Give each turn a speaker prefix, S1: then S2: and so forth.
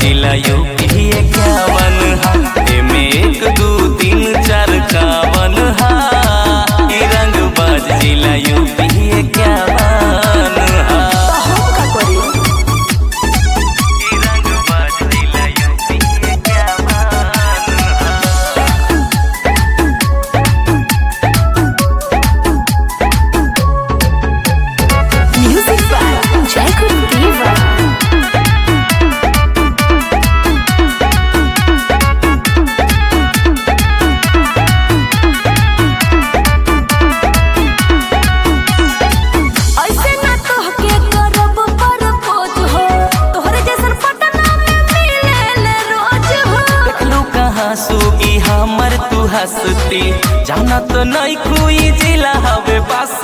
S1: जिला यूपी इक्यावन हा एमे एक दू तीन चार कावन हा ई रंग बाज जिला यूपी इक्यावन हा
S2: हम का करी
S1: ई रंग बाज जिला यूपी इक्यावन हा
S2: म्यूजिक बाय जयकुल देवा ऐसे ना तोहके करब परपोज हो तोहरे जैसन पटना में मिलेले रोज हो
S1: देखलू कहाँ सुगी हमर तू हंसती जाना तो नहीं कोई जिला हवे बस